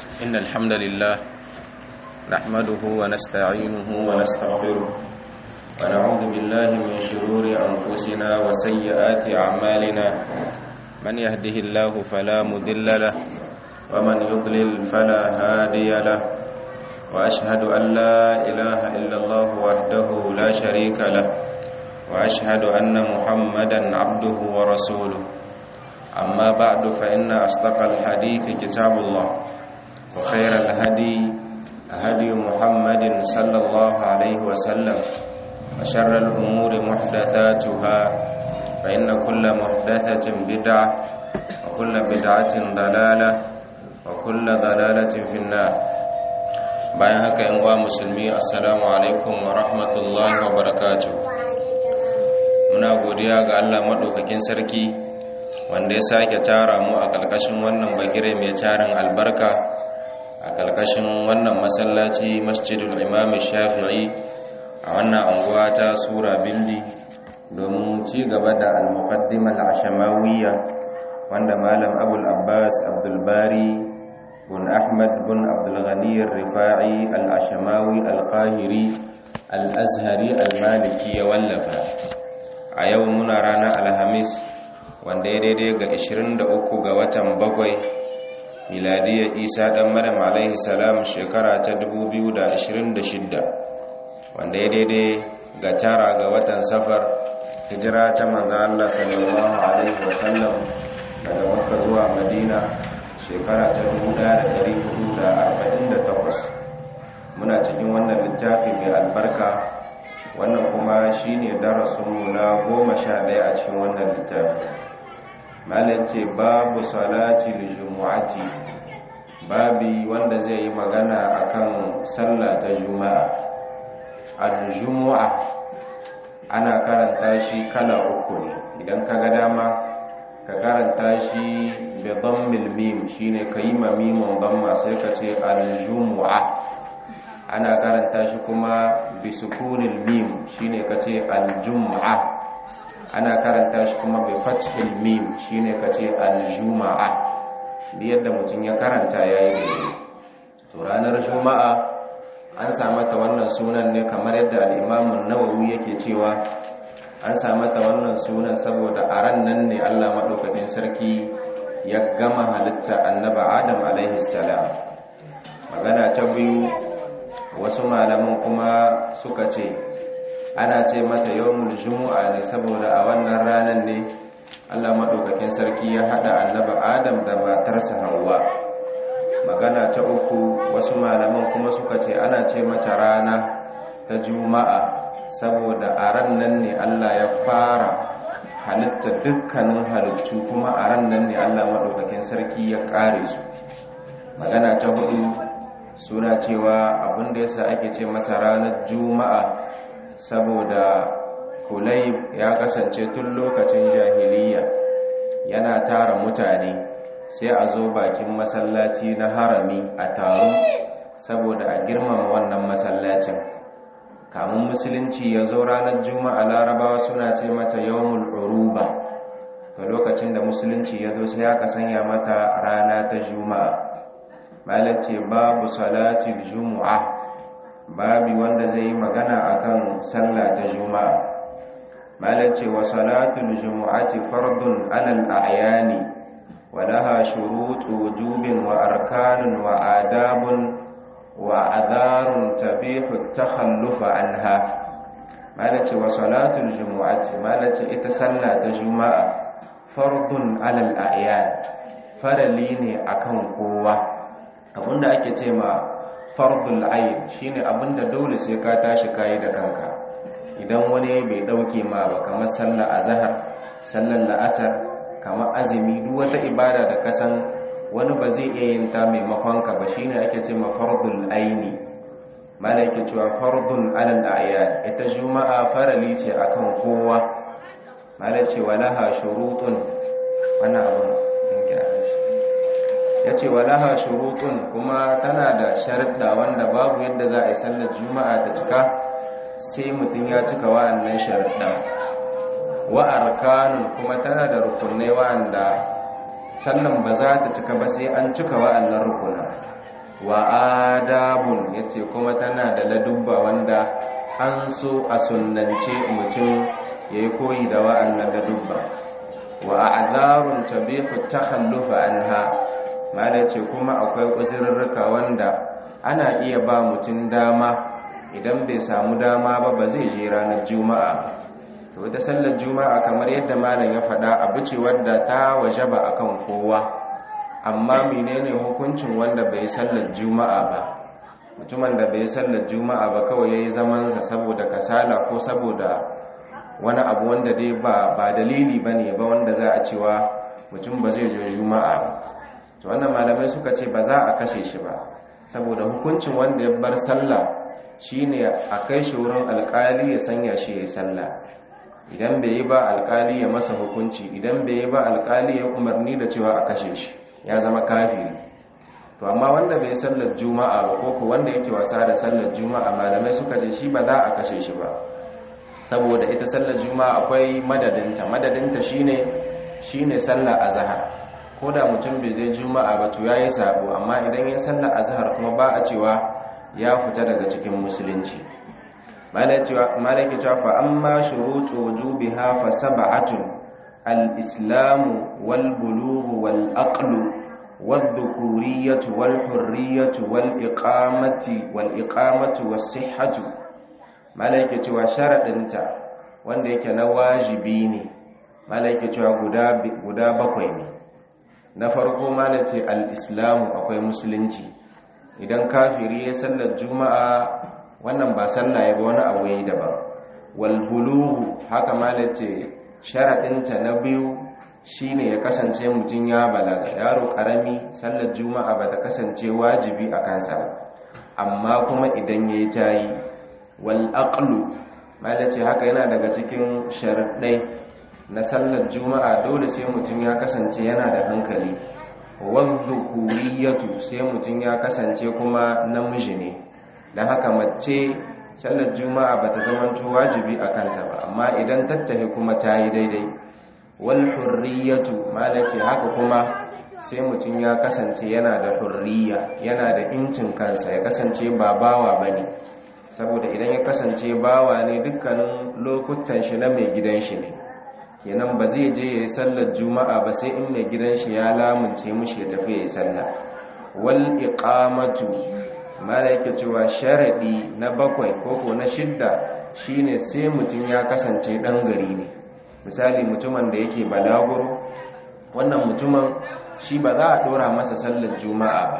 إن الحمد لله نحمده ونستعينه ونستغفره ونعوذ بالله من شرور أنفسنا وسيئات أعمالنا من يهده الله فلا مذل له ومن يضلل فلا هادي له وأشهد أن لا إله إلا الله وحده لا شريك له وأشهد أن محمدا عبده ورسوله أما بعد فإن أصدق الحديث كتاب الله وخير الهدي هدي محمد صلى الله عليه وسلم وشر الأمور محدثاتها فإن كل محدثة بدعة وكل بدعة ضلالة وكل ضلالة في النار bayan haka yan uwa musulmi assalamu alaikum wa rahmatullahi wa barakatuh muna godiya ga Allah madaukakin sarki wanda ya sake tara mu a kalkashin wannan bagire mai tarin albarka a kalkashin wannan masallaci masjidul imam shafi'i a wannan anguwa ta sura bindi domin ci gaba da al-muqaddimah al-ashamawiyya wanda malam abul abbas abdul bari بن أحمد بن عبد الغني الرفاعي الأشماوي القاهري الأزهري المالكي واللفا a yau muna ranar alhamis wanda ya daidai ga 23 ga watan bakwai miladiyar isa dan maryam alaihi salam shekara ta 2026 wanda ya daidai ga tara ga watan safar hijira ta manzan Allah sallallahu alaihi wasallam daga makka zuwa madina shekara ta 1448 muna cikin wannan littafi mai albarka wannan kuma shine darasinmu na goma sha ɗaya a cikin wannan littafi malam ce babu salati jumu'ati babi wanda zai yi magana akan sallah ta juma'a al-jumu'a ana karanta shi kala uku ne idan ka ga dama ka karanta shi bi dhammil mim shine kayi mamimun dhamma sai ka ce al-jumu'a ana karanta shi kuma bi sukunil mim shine ka ce al-jumu'a ana karanta shi kuma bi fathil mim shine ka ce al-juma'a bi yadda mutum ya karanta yayi daidai to ranar juma'a an samu ta wannan sunan ne kamar yadda al-imam an-nawawi yake cewa an samu ta wannan sunan saboda a ran nan ne Allah maɗaukakin sarki ya gama halitta annaba Adam alaihi salam magana ta biyu wasu malaman kuma suka ce ana ce mata yawmul jumu'a ne saboda a wannan ranar ne Allah maɗaukakin sarki ya haɗa annaba Adam da matarsa Hawwa magana ta uku wasu malaman kuma suka ce ana ce mata rana ta juma'a saboda a ran nan ne Allah ya fara halitta dukkanin halittu kuma a ran nan ne Allah maɗaukakin sarki ya ƙare su magana ta hudu suna cewa abinda yasa ake ce mata ranar juma'a saboda kulayb ya kasance tun lokacin jahiliya yana tara mutane sai a zo bakin masallaci na harami a taro saboda a girmama wannan masallacin kamun musulunci ya zo ranar juma'a larabawa suna ce mata yawmul uruba ga lokacin da musulunci ya zo sai aka sanya mata rana ta juma'a malace babu salatil juma'a babi wanda zai yi magana akan sallah ta juma'a malace wa salatul jumu'ati fardun alal a'yani wa laha shurutu wujubin wa arkanun wa adabun وعذار تبيح التخلف عنها مالتي وصلاة الجمعة مالتي اتسلى تجمع فرض على الأعيان فرليني أكون قوة abinda ake ce ma fardul ayn shine abinda dole sai ka tashi kayi da kanka idan wani bai dauke ma ba kamar sallar azhar sallar la'asar kamar azumi duk wata ibada da kasan wani ba zai iya yin ta maimakon ka ba shine ake ce ma fardul aini malaka cewa fardun alal a'yad ita juma'a farali ce akan kowa malaka ce walaha shurutun wannan abun din kira yace walaha shurutun kuma tana da sharuɗa wanda babu yadda za a yi sallar juma'a ta cika sai mutum ya cika wa'annan sharuɗa wa arkanun kuma tana da rukunai wa'anda sannan ba za ta cika ba sai an cika wa'annan rukuna wa adabun yace kuma tana da ladubba wanda an so a sunnance mutum yayi koyi da wa'annan ladubba wa a'zarun tabihu takhallufa anha mala ce kuma akwai uzurrurruka wanda ana iya ba mutum dama idan bai samu dama ba ba zai je ranar juma'a to da sallar juma'a kamar yadda malam ya faɗa abu ce wadda ta wajaba akan kowa amma menene hukuncin wanda bai sallar juma'a ba mutumin da bai sallar juma'a ba kawai yayi zaman sa saboda kasala ko saboda wani abu wanda dai ba ba dalili bane ba wanda za a cewa mutum ba zai je juma'a ba to wannan malamai suka ce ba za a kashe shi ba saboda hukuncin wanda ya bar sallah shine a kai shi wurin alkali ya sanya shi ya yi sallah idan bai yi ba alkali ya masa hukunci idan bai yi ba alkali ya umarni da cewa a kashe shi ya zama kafiri to amma wanda bai sallar juma'a ba ko ko wanda yake wasa da sallar juma'a malamai suka ce shi ba za a kashe shi ba saboda ita sallar juma'a akwai madadinta madadinta shine shine sallar azhar ko da mutum bai zai juma'a ba to yayi sabo amma idan ya sallar azhar kuma ba a cewa ya fita daga cikin musulunci malaki cewa fa amma shurutu wujubiha fa sab'atun al-islamu wal bulughu wal aqlu والذكورية والحرية والإقامة والإقامة والصحة ملائكة cewa sharadinta wanda yake na wajibi ne malaike cewa guda guda bakwai ne na farko malace al-islamu akwai musulunci idan kafiri ya sallar juma'a wannan ba sallah ya ba wani abu yayi daban wal bulughu haka malace sharadinta na biyu shine ya kasance mutum ya balaga yaro karami sallar juma'a ba ta kasance wajibi a kansa amma kuma idan ya yi tayi wal aqlu malace haka yana daga cikin sharaɗai na sallar juma'a dole sai mutum ya kasance yana da hankali wal dhukuriyatu sai mutum ya kasance kuma namiji ne dan haka mace sallar juma'a ba ta zama wajibi a kanta ba amma idan tattahi kuma ta yi daidai wal hurriyatu malace haka kuma sai mutum ya kasance yana da hurriya yana da incin kansa ya kasance ba bawa bane saboda idan ya kasance bawa ne dukkanin lokutan shi na mai gidan shi ne kenan ba zai je yayi sallar juma'a ba sai in mai gidan shi ya lamunce mushi ya tafi yayi sallah wal iqamatu malaike cewa sharadi na bakwai koko na shidda shine sai mutum ya kasance dan gari ne misali mutumin da yake balaguro wannan mutumin shi ba za a dora masa sallar juma'a ba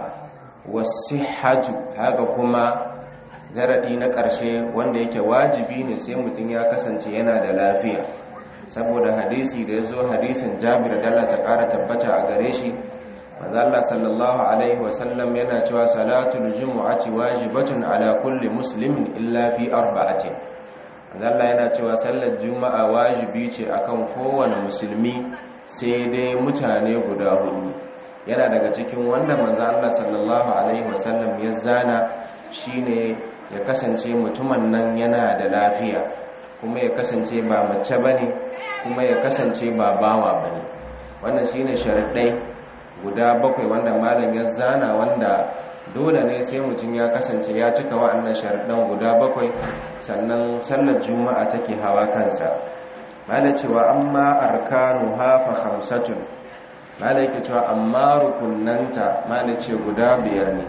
wasihhatu haka kuma zaradi na ƙarshe wanda yake wajibi ne sai mutum ya kasance yana da lafiya saboda hadisi da ya zo hadisin jabir dalla ta ƙara tabbata a gare shi manzo Allah sallallahu alaihi wasallam yana cewa salatul jumu'ati wajibatun ala kulli muslimin illa fi arba'atin Allah yana cewa sallar juma'a wajibi ce akan kowane musulmi sai dai mutane guda hudu yana daga cikin wanda manzo Allah sallallahu alaihi wasallam ya zana shine ya kasance mutumin nan yana da lafiya kuma ya kasance ba mace bane kuma ya kasance ba bawa bane wannan shine sharadai guda bakwai wanda malam ya zana wanda dole ne sai mutum ya kasance ya cika wa'annan sharaɗan guda bakwai sannan sallar juma'a take hawa kansa mala cewa amma arkanu hafa hamsatun mala yake cewa amma rukunanta mala ce guda biyar ne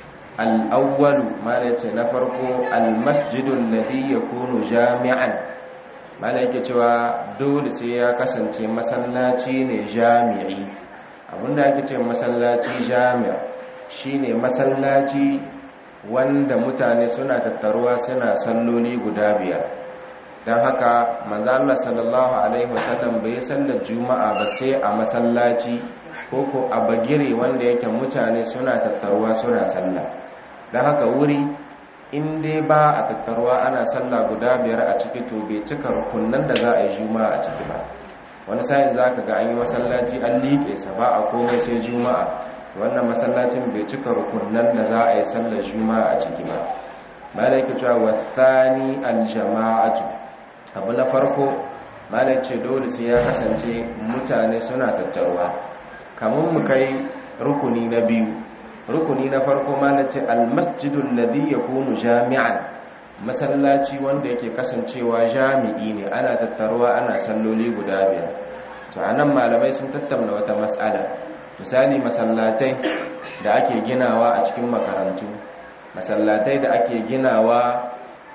al'awwalu mala ce na farko almasjidun ladhi yakunu jami'an mala yake cewa dole sai ya kasance masallaci ne jami'i abinda ake ce masallaci jami'a shine masallaci wanda mutane suna tattaruwa suna salloli guda biyar don haka manzo Allah sallallahu alaihi wasallam bai sallar juma'a ba sai a masallaci ko ko a bagire wanda yake mutane suna tattaruwa suna sallah don haka wuri in dai ba a tattaruwa ana sallah guda biyar a ciki to bai cika rukunnan da za a yi juma'a a ciki ba wani sa'in za ka ga an yi masallaci an liƙe sa ba a komai sai juma'a wannan masallacin bai cika rukunan da za a yi sallar juma'a a ciki ba malai ke cewa wasani aljama'atu abu na farko malai ce dole sai ya kasance mutane suna tattaruwa kamun mu kai rukuni na biyu rukuni na farko ma na ce almasjidul ladhi yakunu jami'an masallaci wanda yake kasancewa jami'i ne ana tattaruwa ana salloli guda biyar to anan malamai sun tattauna wata mas'ala misali masallatai da ake ginawa a cikin makarantu masallatai da ake ginawa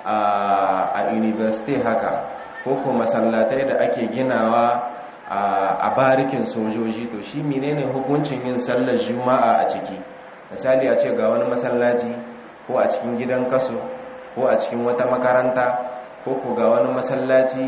a university haka ko ko masallatai da ake ginawa a barikin sojoji to shi menene hukuncin yin sallar juma'a a ciki misali a ce ga wani masallaci ko a cikin gidan kaso ko a cikin wata makaranta ko ko ga wani masallaci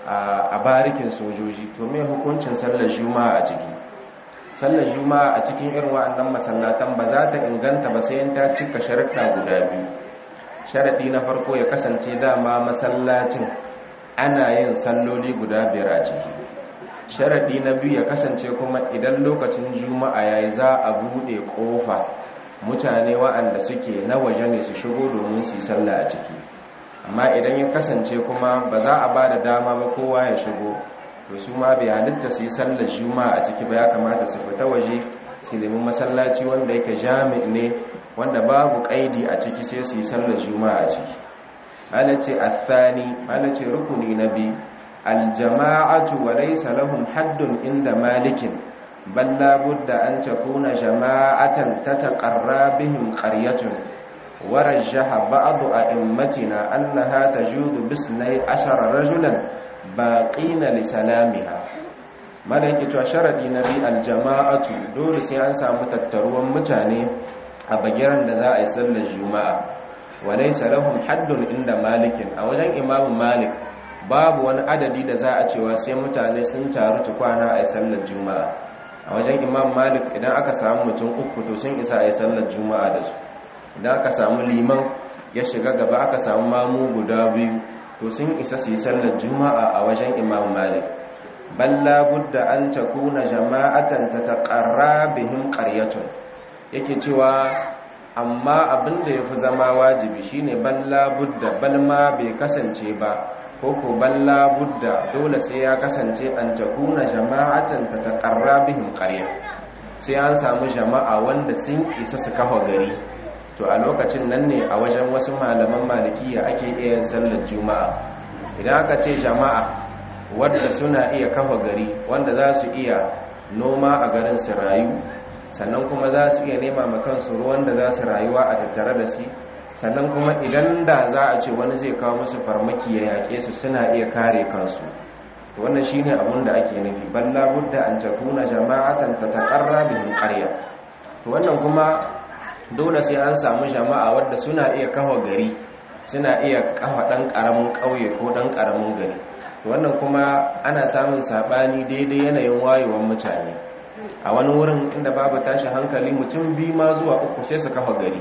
a barikin sojoji to me hukuncin sallar juma'a a ciki sallar juma'a a cikin irin wa'annan masallatan ba za ta inganta ba sai ta cika sharuɗa guda biyu sharaɗi na farko ya kasance dama masallacin ana yin salloli guda biyar a ciki sharaɗi na biyu ya kasance kuma idan lokacin juma'a ya yi za a buɗe ƙofa mutane wa'anda suke na waje ne su shigo domin su yi sallah a ciki amma idan ya kasance kuma ba za a ba da dama ba kowa ya shigo to su ma bai halitta su yi sallar juma'a a ciki ba ya kamata su fita waje su nemi masallaci wanda yake jami' ne wanda babu kaidi a ciki sai su yi sallar juma'a a ciki malace athani malace rukuni na bi aljama'atu wa laysa lahum haddun inda malikin bal la budda an takuna jama'atan tataqarra bihim qaryatun ورجح بعض أئمتنا أنها تجوز بسني عشر رجلا باقين لسلامها malaiki cewa sharadi na bi aljama'atu dole sai an samu tattaruwan mutane a bagiran da za a yi sallar juma'a walaysa lahum haddun inda malikin a wajen imamu malik babu wani adadi da za a cewa sai mutane sun taru tukwana a yi sallar juma'a a wajen imam malik idan aka samu mutum uku to sun isa a yi sallar juma'a da su idan aka samu liman ya shiga gaba aka samu mamu guda biyu to sun isa su yi sallar juma'a a wajen imam malik balla budda an takuna jama'atan tataqarra bihim qaryatun yake cewa amma abinda yafi zama wajibi shine balla budda balma bai kasance ba ko ko balla budda dole sai ya kasance an takuna jama'atan tataqarra bihim qarya sai an samu jama'a wanda sun isa su kafa gari to a lokacin nan ne a wajen wasu malaman malikiya ake iya sallar juma'a idan aka ce jama'a wadda suna iya kafa gari wanda za su iya noma a garin su rayu sannan kuma za su iya nema makansu ruwan da za su rayuwa a tattare da shi sannan kuma idan da za a ce wani zai kawo musu farmaki ya yaƙe su suna iya kare kansu to wannan shine abin da ake nufi balla budda an takuna jama'atan tataqarra bihin qarya to wannan kuma dole sai an samu jama'a wadda suna iya kafa gari suna iya kafa dan karamin kauye ko dan karamin gari to wannan kuma ana samun sabani daidai yanayin wayewar mutane a wani wurin inda babu tashi hankali mutum biyu ma zuwa uku sai su kafa gari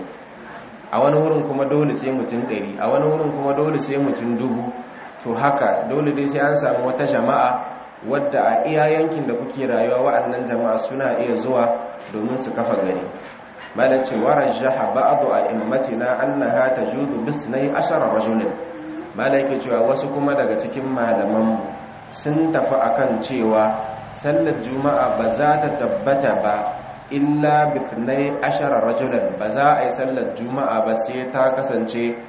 a wani wurin kuma dole sai mutum ɗari a wani wurin kuma dole sai mutum dubu to haka dole dai sai an samu wata jama'a wadda a iya yankin da kuke rayuwa wa'annan jama'a suna iya zuwa domin su kafa gari malam ce warajjaha ba'du a'immatina annaha tajuzu bisnai ashara rajulin malam yake cewa wasu kuma daga cikin malaman sun tafi akan cewa sallar juma'a ba za ta tabbata ba illa bithnai ashara rajulan ba za a yi sallar juma'a ba sai ta kasance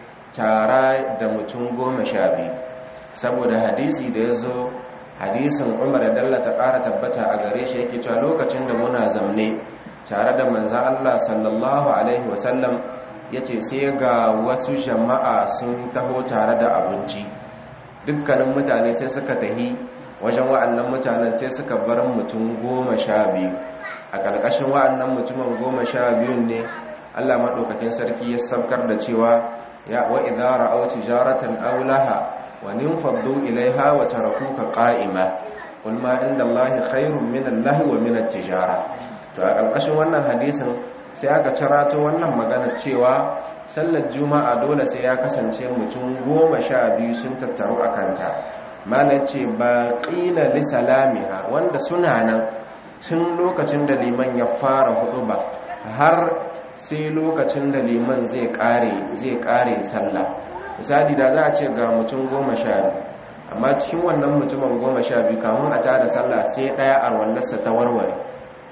tara da mutum goma sha biyu saboda hadisi da ya zo hadisin umar da dalla ta ƙara tabbata a gare shi yake cewa lokacin da muna zamne tare da manzan Allah sallallahu Alaihi wasallam ya ce sai ga wasu jama'a sun taho tare da abinci dukkanin mutane sai suka tahi wajen wa'annan mutanen sai suka bar mutum goma sha biyu a ƙarƙashin wa'annan mutumin goma sha biyun ne Allah maɗaukakin sarki ya sabkar da cewa ya wa idara au tijaratan aulaha wa ninfaddu ilaiha wa tarakuka qa'ima qul ma inda Allahi khairun min Allahi wa min at-tijara to a ƙarƙashin wannan hadisin sai aka cirato wannan magana cewa sallar juma'a dole sai ya kasance mutum goma sha biyu sun tattaru a kanta malar ce ba ƙila lissalamiha wanda suna nan tun lokacin da liman ya fara hudu ba har sai lokacin da liman zai ƙare zai ƙare sallah misali da za a ce ga mutum goma sha biyu amma cikin wannan mutumin goma sha biyu kamun a tada sallah sai ɗaya a wallarsa ta warware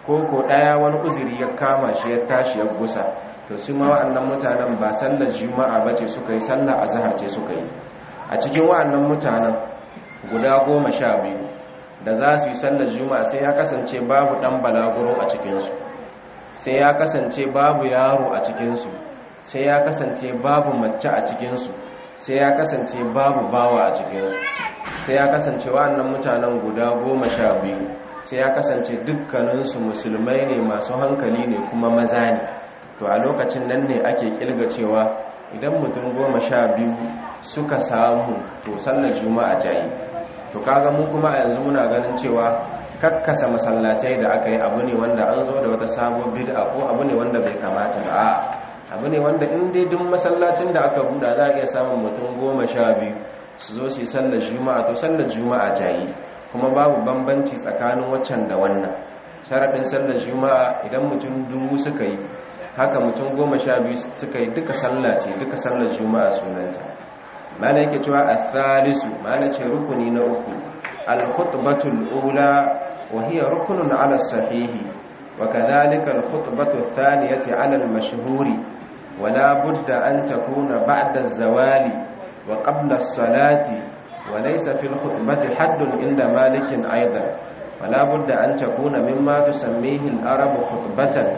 ko ko daya wani uzuri ya kama shi ya tashi ya gusa to su ma wa'annan mutanen ba sallar juma'a bace suka yi sallar azhar ce suka yi a cikin wa'annan mutanen guda goma sha biyu da za su yi sallar juma'a sai ya kasance babu dan balaguro a cikinsu sai ya kasance babu yaro a cikinsu sai ya kasance babu mace a cikinsu sai ya kasance babu bawa a cikinsu sai ya kasance wa'annan mutanen guda goma sha biyu sai ya kasance dukkaninsu musulmai ne masu hankali ne kuma maza ne to a lokacin nan ne ake kilga cewa idan mutum goma sha biyu suka samu to sallar juma'a jayi to kaga mu kuma a yanzu muna ganin cewa kakkasa masallatai da aka yi abu ne wanda an zo da wata sabon bid'a ko abu ne wanda bai kamata ba abu ne wanda in dai duk masallacin da aka buɗa za a iya samun mutum goma sha biyu su zo su yi sallar juma'a to sallar juma'a jayi kuma babu bambanci tsakanin waccan da wannan sharaɗin sallar juma'a idan mutum dubu suka yi haka mutum goma sha biyu suka yi duka sallah ce duka sallar juma'a sunanta mana yake cewa a thalisu mana ce rukuni na uku al-khutbatul ula wa hiya rukunun ala sahihi wa kadhalika al-khutbatu thaniyati ala al-mashhuri wa la budda an takuna ba'da az-zawali wa qabla as-salati wa laysa fi al-khutbati haddun inda malikin aidan wa la budda an takuna mimma tusammihi al-arab khutbatan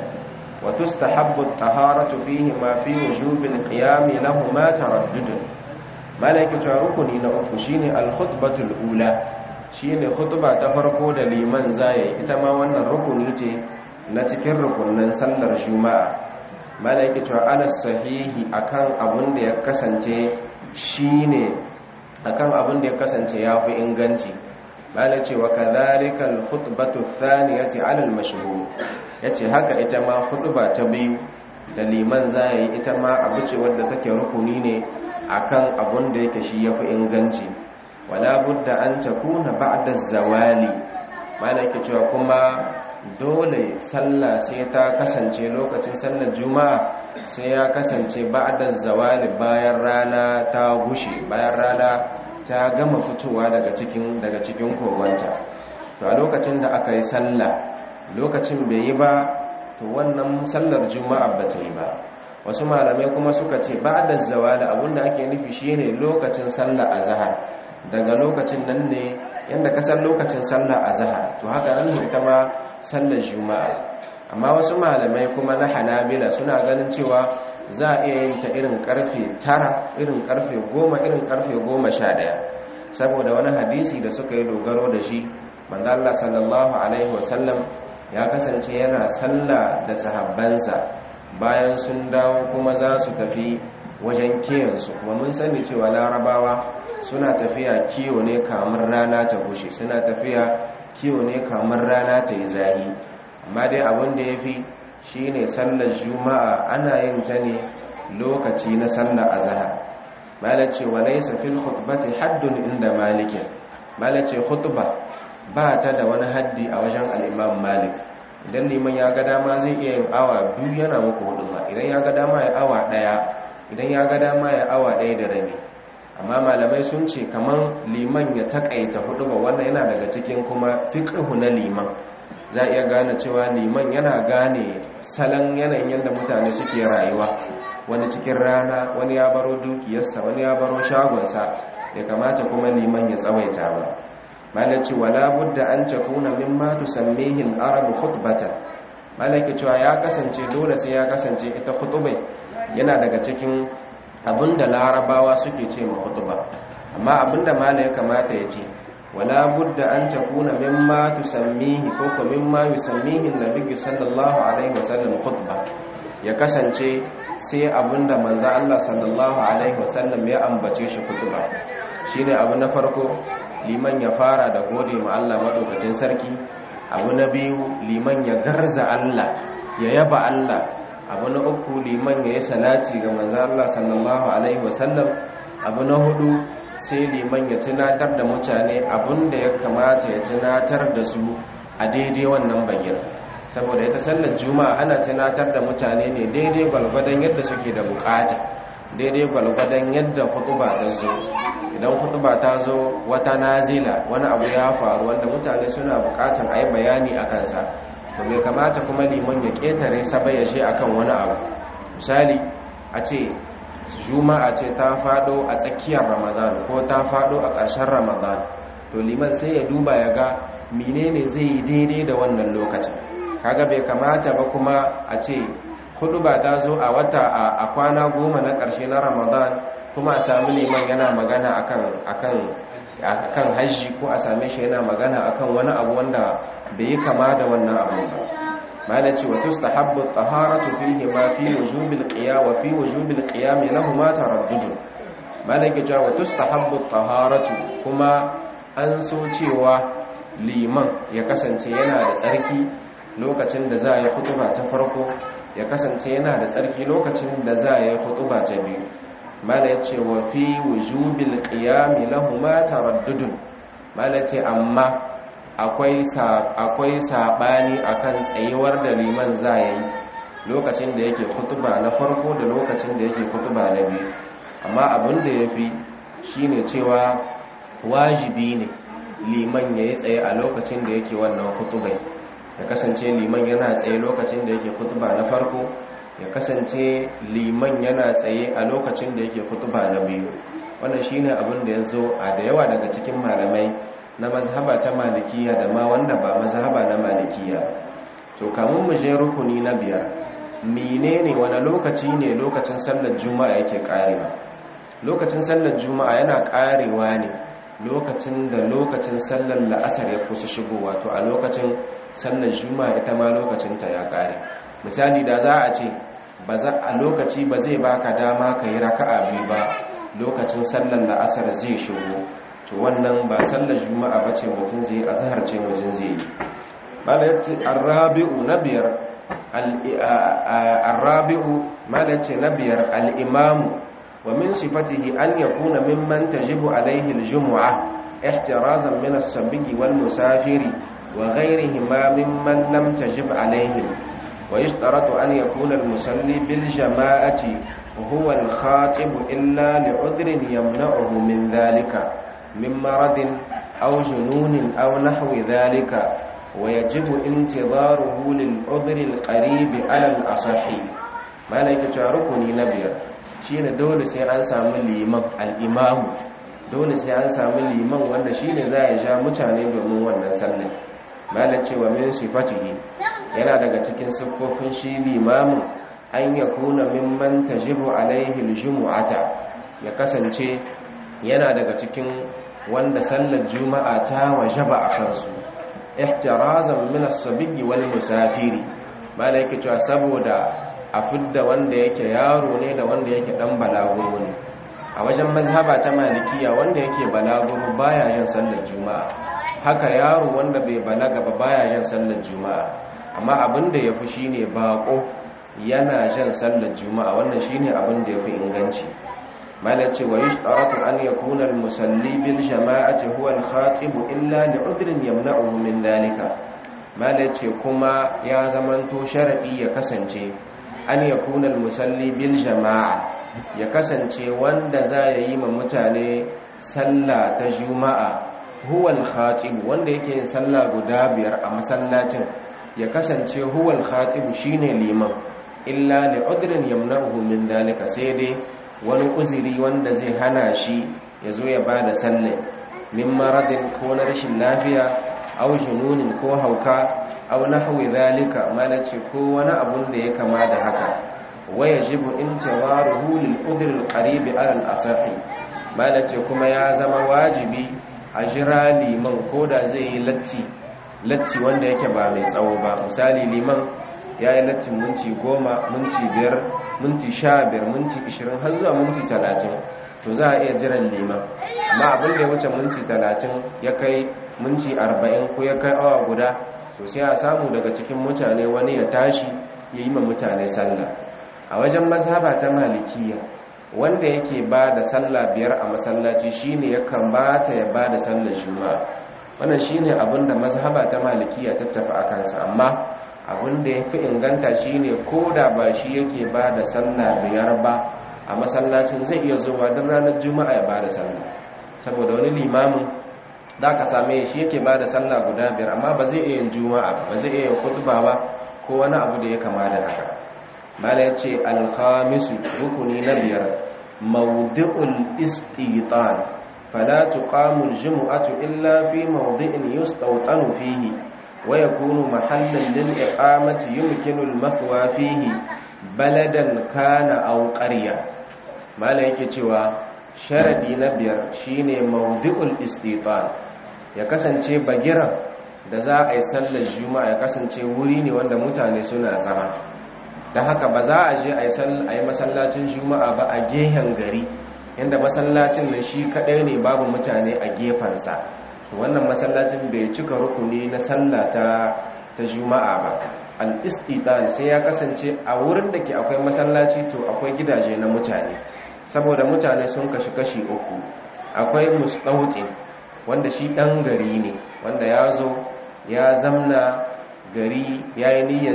وتستحب الطهارة فيهما في وجوب القيام لهما تردد ملائكة ركني نأكو شيني الخطبة الأولى shine khutba ta farko da liman zai ita ma wannan rukuni ce na cikin rukunin sallar juma'a malaiki to ala sahihi akan abun da ya kasance shine akan abun da ya kasance yafi inganci malaci wa kadhalika al khutbatu thaniyati ala al mashhur ya ce haka ita ma ba ta biyu da liman za yi ita ma abu ce wadda take rukuni ne akan abun da yake shi ya fi inganci wala budda an ta kuna ba'da zawali mana yake cewa kuma dole sallah sai ta kasance lokacin sallar juma'a sai ya kasance ba'da zawali bayan rana ta gushe bayan rana ta gama fitowa daga cikin daga cikin kogwanta to a lokacin da aka yi sallah lokacin bai yi ba to wannan sallar juma'a ba ta yi ba wasu malamai kuma suka ce ba da zawali abinda ake nufi shine lokacin sallar azhar daga lokacin nan ne yanda kasar lokacin sallar azhar to haka nan ne ita ma sallar juma'a amma wasu malamai kuma na hanabila suna ganin cewa za a iya yin ta irin karfe tara irin karfe goma irin karfe goma sha ɗaya saboda wani hadisi da suka yi dogaro da shi manzo Allah sallallahu alaihi wasallam ya kasance yana sallah da sahabbansa bayan sun dawo kuma za su tafi wajen kiyansu kuma mun sani cewa larabawa suna tafiya kiyo ne kamar rana ta bushe suna tafiya kiyo ne kamar rana ta yi zahi amma dai abin da ya fi shi ne sallar juma'a ana yin ta ne lokaci na sallar azahar malace wa laisa fil khutbati haddun inda malikin malace khutba ba ta da wani haddi a wajen al'imam malik idan liman ya ga dama zai iya yin awa biyu yana muku hudu ba idan ya ga dama ya awa daya idan ya ga dama ya awa daya da rabi amma malamai sun ce kamar liman ya takaita hudu ba wannan yana daga cikin kuma fiqhu na liman za iya gane cewa liman yana gane salon yanayin yadda mutane suke rayuwa wani cikin rana wani ya baro dukiyarsa wani ya baro shagonsa ya kamata kuma liman ya tsawaita ba malaci wala budda an takuna mimma tusammihi al-arab khutbatan malaki cewa ya kasance dole sai ya kasance ita khutba yana daga cikin abinda larabawa suke ce ma khutba amma abinda malai ya kamata ya ce wala budda an takuna mimma tusammihi ko ko mimma yusammihi an-nabi sallallahu alaihi wasallam khutba ya kasance sai abinda manzo Allah sallallahu alaihi wasallam ya ambace shi khutba shine abu na farko liman ya fara da gode ma Allah madaukakin sarki abu na biyu liman ya garza Allah ya yaba Allah abu na uku liman ya yi salati ga manzo Allah sallallahu alaihi wasallam abu na hudu sai liman ya tunatar da mutane abin da ya kamata ya tunatar da su a daidai wannan bayyana saboda ita sallar juma'a ana tunatar da mutane ne daidai gwalgwadon yadda suke da bukata daidai gwalgwadon yadda hutuba ta zo idan hutuba ta zo wata nazila wani abu ya faru wanda mutane suna bukatan a yi bayani a kansa to bai kamata kuma liman ya ƙetare saba ya je akan wani abu misali a ce juma'a ce ta fado a tsakiyar ramadan ko ta fado a ƙarshen ramadan to liman sai ya duba ya ga menene zai yi daidai da wannan lokacin kaga bai kamata ba kuma a ce hudu ba ta zo a wata a kwana goma na ƙarshe na ramadan kuma a sami liman yana magana akan akan akan hajji ko a same shi yana magana akan wani abu wanda bai yi kama da wannan abu ba mana ce wa tustahabbu taharatu fihi ma fi wujubil qiyam wa fi wujubil qiyam lahumma taraddud mana ke cewa wa tustahabbu taharatu kuma an so cewa liman ya kasance yana da tsarki lokacin da za a yi hutuba ta farko ya kasance yana da tsarki lokacin da za a yi hutuba ta biyu mana ya ce wa fi wujubil qiyami lahuma taraddudun mana ce amma akwai akwai sabani akan tsayuwar da liman za ya yi lokacin da yake hutuba na farko da lokacin da yake hutuba na biyu amma abin da yafi shine cewa wajibi ne liman ya yi tsaye a lokacin da yake wannan hutubai ya kasance liman yana tsaye lokacin da yake hutuba na farko ya kasance liman yana tsaye a lokacin da yake hutuba na biyu wannan shine abin da ya zo a da yawa daga cikin malamai na mazhaba ta malikiya da ma wanda ba mazhaba na malikiya to kamun mu je rukuni na biyar menene wani lokaci ne lokacin sallar juma'a yake karewa lokacin sallar juma'a yana karewa ne lokacin da lokacin sallar la'asar ya kusa shigo wato a lokacin sallar juma'a ita ma lokacinta ya kare misali da za a ce a lokaci ba zai baka dama ka yi raka'a biyu ba lokacin sallar la'asar zai shigo to wannan ba sallar juma'a ba ce mutum zai azhar ce mutum zai yi malaci arrabi'u na biyar arrabi'u malaci na biyar al'imamu wa min sifatihi an yakuna mimman tajibu alaihi aljum'a ihtirazan min as-sabigi wal musafiri wa ghayrihima mimman lam tajib alaihim ويشترط أن يكون المصلي بالجماعة وهو الخاطب إلا لعذر يمنعه من ذلك من مرض أو جنون أو نحو ذلك ويجب انتظاره للعذر القريب على الأصح ما لك تعرفني نبيا شين دول سي أن سامي الإمام الإمام dole sai an samu liman wanda shine za ya ja mutane domin wannan sallar malam cewa min sifatihi yana daga cikin siffofin shi limamin an ya kuna mimman tajibu alaihi aljumu'ata ya kasance yana daga cikin wanda sallar juma'a ta wajaba a kansu ihtirazan min as-sabiyyi wal musafiri malai yake cewa saboda a fidda wanda yake yaro ne da wanda yake dan balaguro ne a wajen mazhaba ta malikiya wanda yake balaguro baya yin sallar juma'a haka yaro wanda bai balaga ba baya yin sallar juma'a amma abin da yafi shine bako yana jan sallar juma'a wannan shine abin da yafi inganci malace wa yushtaratu an yakuna al-musalli bil jama'ati huwa al-khatib illa li'udrin yamna'uhu min dhalika malace kuma ya zamanto sharadi ya kasance an yakuna al-musalli bil jama'a ya kasance wanda za ya yi ma mutane sallah ta juma'a huwal khatib wanda yake yin sallah guda biyar a masallacin ya kasance huwal khatib shine liman illa li udrin yamna'uhu min dalika sai dai wani uzuri wanda zai hana shi ya zo ya bada sallah min maradin ko na rashin lafiya aw jununin ko hauka aw nahwi zalika malace ko wani abun da ya kama da haka wayajibu intizaruhu lil udhr al qarib ala al asahi malace kuma ya zama wajibi a jira liman ko da zai yi latti latti wanda yake ba mai tsawo ba misali liman ya yi lattin minti goma minti biyar minti sha biyar minti ishirin har zuwa minti talatin to za a iya jiran liman amma abin da ya wuce minti talatin ya kai minti arba'in ko ya kai awa guda to sai a samu daga cikin mutane wani ya tashi ya yi ma mutane sallah a wajen mazhaba ta malikiya wanda yake ba da sallah biyar a masallaci shine ya kamata ya ba da sallar juma'a wannan shine abin da mazhaba ta malikiya ta tafi a kansa amma abin da ya fi inganta shine ko da ba shi yake ba da sallah biyar ba a masallacin zai iya zuwa don ranar juma'a ya ba da sallah saboda wani limamin da ka same shi yake ba da sallah guda biyar amma ba zai iya yin juma'a ba zai iya yin khutba ba ko wani abu da ya kama da haka mala ya ce alkhamisu rukuni na biyar mawdi'ul istitan fala tuqamu aljum'atu illa fi mawdi'in yustawtanu fihi wa yakunu mahallan lil iqamati yumkinu al-mathwa fihi baladan kana aw qarya mala yake cewa sharadi na biyar shine mawdi'ul istitan ya kasance bagiran da za a yi sallar juma'a ya kasance wuri ne wanda mutane suna zama da haka ba za a je a yi masallacin juma'a ba a gehen gari inda masallacin nan shi kadai ne babu mutane a gefensa wannan masallacin bai cika rukuni na sallah ta ta juma'a ba al-istitan sai ya kasance a wurin da ke akwai masallaci to akwai gidaje na mutane saboda mutane sun kashi kashi uku akwai mustautin wanda shi dan gari ne wanda ya zo ya zamna gari ya yi niyyar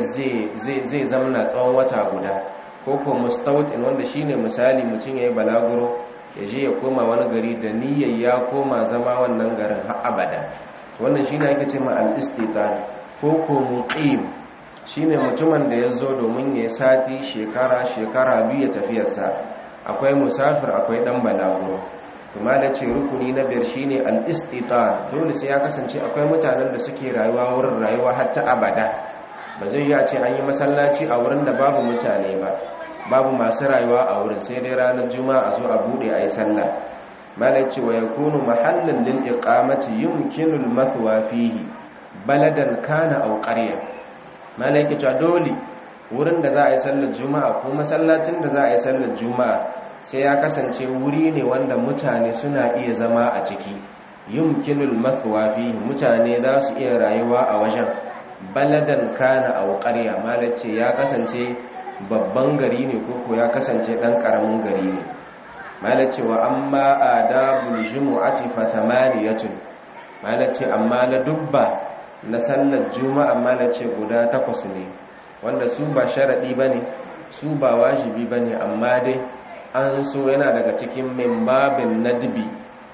zai zamna tsawon wata guda ko ko mustautin wanda shi ne misali mutum ya yi balaguro ya je ya koma wani gari da niyyar ya koma zama wannan garin har abada wannan shi ne ake ce ma al-istitan ko ko muqim shi ne mutumin da ya zo domin ya sati shekara shekara biyu ya tafiyarsa akwai musafir akwai dan balaguro kuma da ce rukuni na biyar shine al-istitan dole sai ya kasance akwai mutanen da suke rayuwa wurin rayuwa har ta abada ba zai yi a ce an yi masallaci a wurin da babu mutane ba babu masu rayuwa a wurin sai dai ranar juma'a a zo a bude a yi sallah malai ce wa yakunu mahallan lil iqamati yumkinu al-mathwa fihi baladan kana aw qarya malai ke cewa dole wurin da za a yi sallar juma'a ko masallacin da za a yi sallar juma'a sai ya kasance wuri ne wanda mutane suna iya zama a ciki yumkinul mathwa fi mutane za su iya rayuwa a wajen baladan kana aw qarya malace ya kasance babban gari ne ko ya kasance dan karamin gari ne malace wa amma adabul jumu'ati fa thamaniyatun malace amma la dubba na sallar juma'a malace guda takwas ne wanda su ba sharadi bane su ba wajibi bane amma dai an so yana daga cikin mimbabin nadbi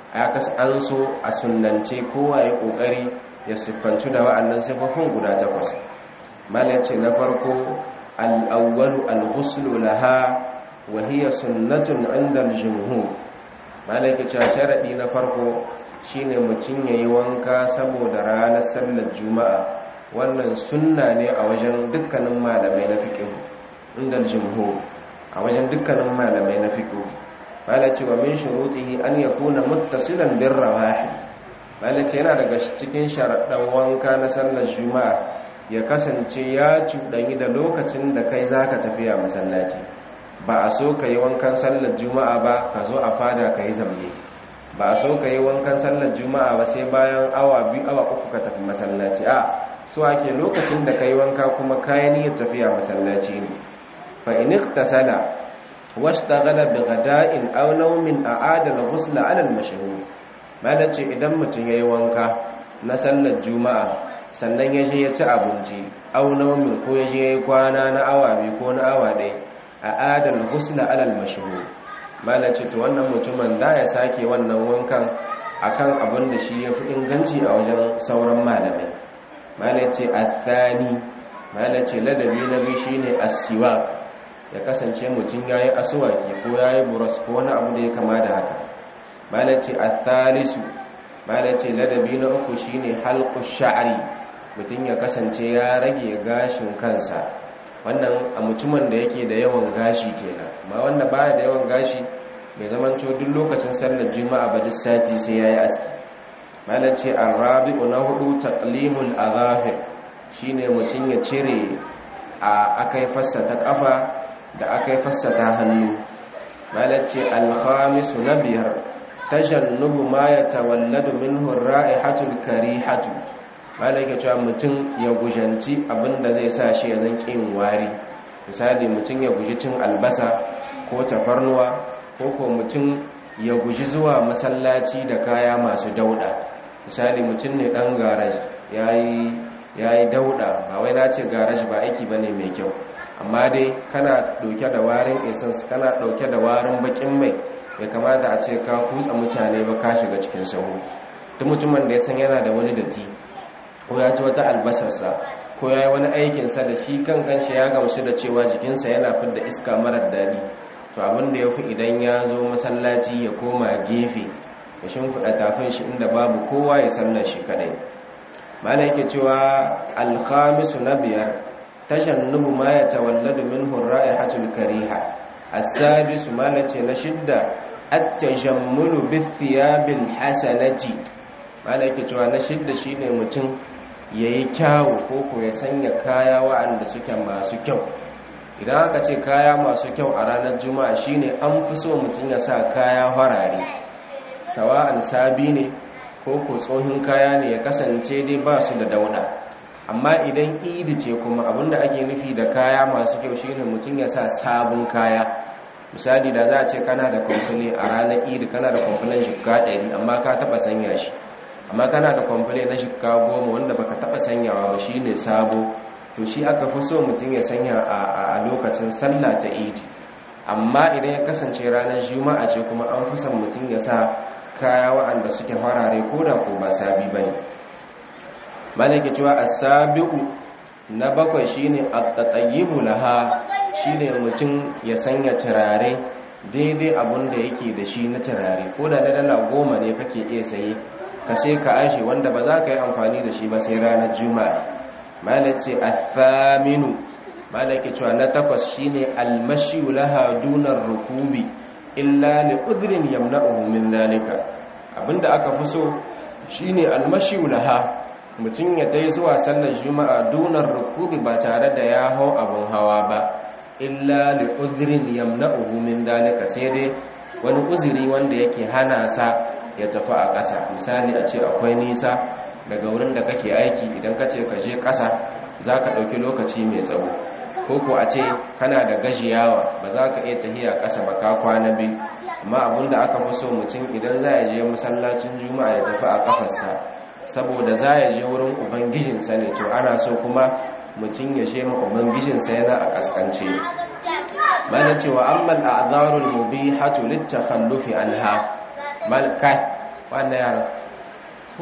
an so a sunance kowa ya kokari ya siffanci da wa'annan siffofin guda takwas mala ce na farko al'awwalu al-ghuslu laha wa hiya sunnatun inda al-jumhur mala ke cewa sharadi na farko shine mutum yayi wanka saboda ranar sallar juma'a wannan sunna ne a wajen dukkanin malamai na fiqh inda al-jumhur a wajen dukkanin malamai na fiƙo malace wa min shurutihi an yakuna muttasilan bir rawahi malace yana daga cikin sharaɗan wanka na sallar juma'a ya kasance ya cuɗanyi da lokacin da kai zaka tafiya masallaci ba a so ka yi wankan sallar juma'a ba ka zo a fada ka yi zamne ba a so ka yi wankan sallar juma'a ba sai bayan awa biyu awa uku ka tafi masallaci a so ake lokacin da ka yi wanka kuma kayan niyyar tafiya masallaci ne فإن اغتسل واشتغل بغداء أو نوم أعاد الغسل على المشهور malace idan mutum yayi wanka na sallar juma'a sannan ya je ya ci abinci au naumin ko ya je yayi kwana na awa biyu ko na awa ɗaya a adal husna alal mashhur malace to wannan mutumin da ya sake wannan wankan akan abin da shi yafi inganci a wajen sauran malamai malace athani malace ladabi na biyu shine as-siwak ya kasance mutum ya yi asuwaki ko ya yi buras ko wani abu da ya kama da haka malace a thalisu malace ladabi na uku shine halku sha'ari mutum ya kasance ya rage gashin kansa wannan a mutumin da yake da yawan gashi kenan ma wanda baya da yawan gashi mai zamanto duk lokacin sallar juma'a ba duk sati sai yayi aski malace arabi'u na hudu taqlimul azafir shine mutum ya cire a akai fassa ta kafa da aka yi fassata hannu malace alhamisu na biyar tajannubu ma ya tawalladu minhu ra'ihatul karihatu malaka cewa mutum ya gujanci abinda zai sa shi ya zan kin wari misali mutum ya guji cin albasa ko tafarnuwa ko ko mutum ya guji zuwa masallaci da kaya masu dauda misali mutum ne dan garaji yayi yayi dauda ba wai na ce garaji ba aiki bane mai kyau amma dai kana dauke da warin essence kana dauke da warin bakin mai bai kamata a ce ka kutsa mutane ba ka shiga cikin sahu duk mutumin da ya san yana da wani datti ko ya ci wata albasarsa ko ya yi wani aikinsa da shi kan kanshi ya gamsu da cewa jikinsa yana fidda iska marar daɗi to abin da ya fi idan ya zo masallaci ya koma gefe ya shimfiɗa tafin shi inda babu kowa ya sallar shi kaɗai mana yake cewa alkhamisu na biyar tashannubu ma ya tawalladu min hurra'i hatul kariha as-sadisu mana ce na shidda at-tajammulu bi thiyabil hasanati mana yake cewa na shidda shine mutum yayi kyawu ko ko ya sanya kaya wa'anda suke masu kyau idan aka ce kaya masu kyau a ranar juma'a shine an fi so mutum ya sa kaya farare sawa'an sabi ne ko ko tsohin kaya ne ya kasance dai ba su da dauda amma idan idi ce kuma abinda ake nufi da kaya masu kyau shine mutum ya sa sabon kaya misali da za a ce kana da kwamfule a ranar idi kana da kwamfulen shikka ɗari amma ka taɓa sanya shi amma kana da kwamfule na shikka goma wanda baka taɓa sanyawa ba shine sabo to shi aka fi so mutum ya sanya a lokacin sallah ta idi amma idan ya kasance ranar juma'a ce kuma an fi son mutum ya sa kaya waɗanda suke farare ko da ko ba sabi ba ne malaki cewa a sabi'u na bakwai shine at-tatayyibu laha shine mutum ya sanya turare daidai abun da yake da shi na turare ko da na dala goma ne kake iya saye ka sai ka ashe wanda ba za ka yi amfani da shi ba sai ranar juma'a malace athaminu malaki cewa na takwas shine almashi laha dunar rukubi illa li udrin yamna'uhu min zalika abinda aka fi so shine almashi laha mutum ya tai zuwa sallar juma'a dunar rukubi ba tare da ya hau abun hawa ba illa li udrin yamna'uhu min zalika sai dai wani uzuri wanda yake hana sa ya tafi a ƙasa misali a ce akwai nisa daga wurin da kake aiki idan ka ce ka je ƙasa za ka ɗauki lokaci mai tsawo ko ko a ce kana da gajiyawa ba za ka iya tahiya ƙasa ba ka kwana biyu amma abinda aka fi so mutum idan za ya je masallacin juma'a ya tafi a ƙafarsa saboda za ya je wurin ubangijinsa ne to ana so kuma mutum ya je ma ubangijinsa yana a ƙasƙance mana cewa amman a'zarul mubihatu litakhallufi anha malkai wannan yaran to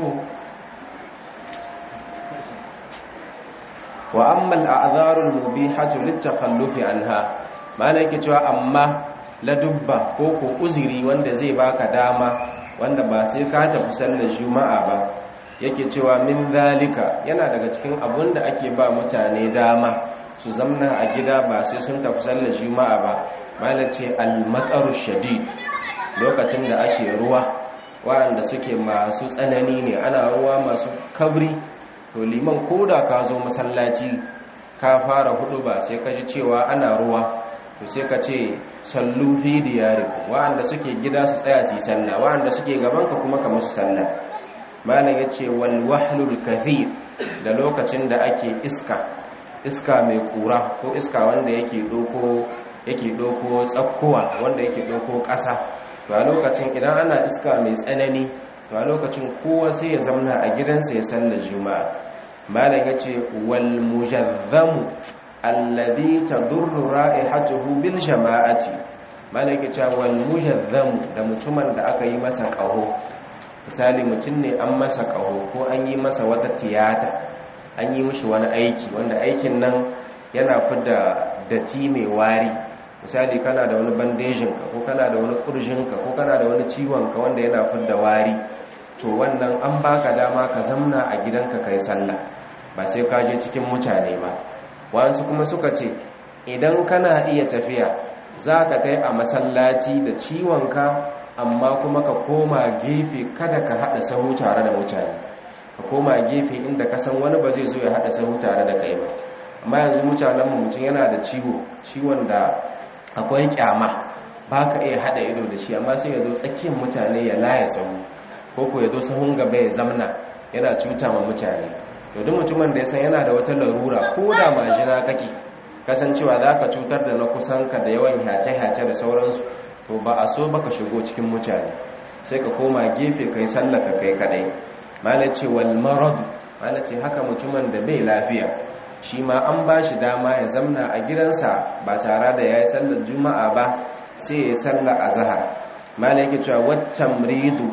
wa ammal a'dharul mubihatu litakhallufi anha mana yake cewa amma ladubba ko ko uzuri wanda zai baka dama wanda ba sai ka tafi sallar juma'a ba yake cewa min zalika yana daga cikin abun da ake ba mutane dama su zamna a gida ba sai sun tafi sallar juma'a ba mana ce al-mataru shadid lokacin da ake ruwa waɗanda suke masu tsanani ne ana ruwa masu kabri to liman koda ka zo masallaci ka fara hudu ba sai ka ji cewa ana ruwa to sai ka ce sallu fi diyarikum wa'anda suke gida su tsaya su yi sallah wa'anda suke gaban ka kuma ka musu sallah malam yace wal wahlul kathir da lokacin da ake iska iska mai kura ko iska wanda yake doko yake doko tsakkuwa wanda yake doko ƙasa to a lokacin idan ana iska mai tsanani to a lokacin kowa sai ya zamna a gidansa ya sallar juma'a malam yace wal mujazzamu alladhi tadurru ra'ihatuhu bil jama'ati malam yace wal mujazzamu da mutumin da aka yi masa kaho misali mutum ne an masa kaho ko an yi masa wata tiyata an yi mishi wani aiki wanda aikin nan yana fida dati mai wari misali kana da wani bandejinka ko kana da wani kurjinka ko kana da wani ciwonka wanda yana fidda wari to wannan an baka dama ka zamna a gidanka kai sallah ba sai ka je cikin mutane ba wasu kuma suka ce idan kana iya tafiya za ka kai a masallaci da ciwonka amma kuma ka koma gefe kada ka haɗa sahu tare da mutane ka koma gefe inda ka san wani ba zai zo ya haɗa sahu tare da kai ba amma yanzu mutanenmu mutum yana da ciwo ciwon da akwai kyama ba ka iya hada ido da shi amma sai ya zo tsakiyar mutane ya laye sahu ko ko ya zo sahun gaba ya zamna yana cuta ma mutane to duk mutumin da ya san yana da wata larura ko da majina kake kasancewa za ka cutar da na kusanka da yawan hace-hace da sauransu to ba a so baka shigo cikin mutane sai ka koma gefe kai sallaka kai kadai malace wal marad malace haka mutumin da bai lafiya shi ma an ba shi dama ya zamna a gidansa ba tare da ya yi sallar juma'a ba sai ya sallar a zahar mala yake cewa waccan ridu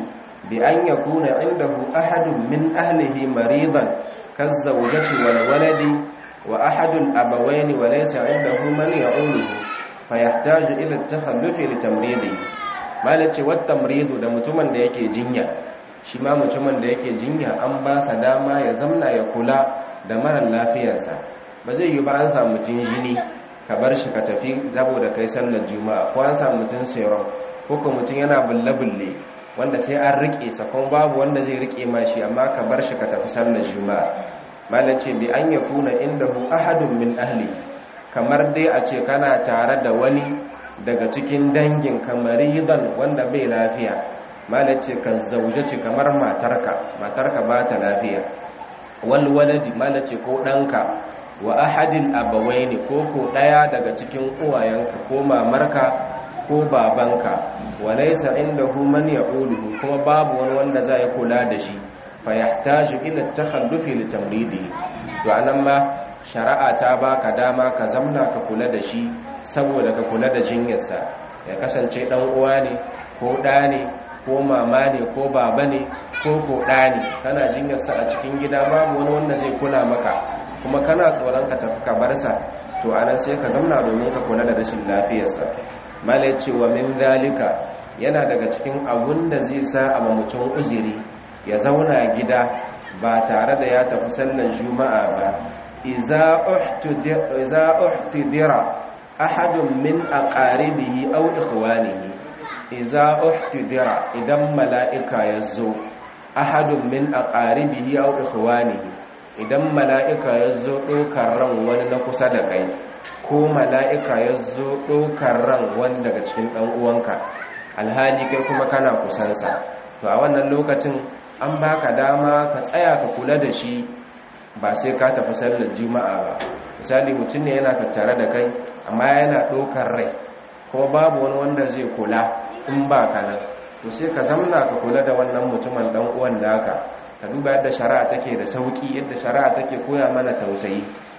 bi an yakuna indahu ahadun min ahlihi maridan kazzawjati wal waladi wa ahadul abawaini wa laysa indahu man ya'uluhu fayahtaju ila at-takhallufi li tamridihi malace wat tamridu da mutumin da yake jinya shi ma mutumin da yake jinya an ba sa dama ya zamna ya kula da mara lafiyarsa ba zai yi ba an samu mutum jini ka bar shi ka tafi saboda kai sallar juma'a ko an samu mutum serum ko ko mutum yana bulle-bulle wanda sai an rike sa kuma babu wanda zai rike ma shi amma ka bar shi ka tafi sallar juma'a malace bi an yakuna indahu ahadun min ahli kamar dai a ce kana tare da wani daga cikin dangin kamaridan wanda bai lafiya malace ka zaujace kamar matarka matarka ba ta lafiya wal waladi malace ko danka wa ahadin abawaini ko ko daya daga cikin uwayenka ko mamarka ko babanka walaysa indahu man ya'uluhu kuma babu wani wanda zai kula da shi fa yahtaju ila takhallufi li tamridi to anan ma shari'a ta baka dama ka zamna ka kula da shi saboda ka kula da jinyarsa ya kasance dan uwa ne ko da ne ko mama ne ko baba ne ko ko da ne kana jinyarsa a cikin gida babu wani wanda zai kula maka kuma kana tsoron ka tafi ka bar sa to anan sai ka zamna domin ka kula da rashin lafiyarsa malai cewa min dalika yana daga cikin abun da zai sa a mutum uziri ya zauna gida ba tare da ya tafi sallar juma'a ba iza uhtidira ahadun min aqaribihi aw ikhwanihi iza uhtidira idan mala'ika yazo ahadun min aqaribihi aw ikhwanihi idan mala'ika yazo dokar ran wani na kusa da kai ko mala'ika yazo dokar ran wani daga cikin dan uwanka alhali kai kuma kana kusansa to a wannan lokacin an baka dama ka tsaya ka kula da shi ba sai ka tafi sallar juma'a ba misali mutum ne yana tattare da kai amma yana ɗaukar rai kuma babu wani wanda zai kula in ba ka nan to sai ka zamna ka kula da wannan mutumin dan uwan naka ka duba yadda shari'a take da sauki yadda shari'a take koya mana tausayi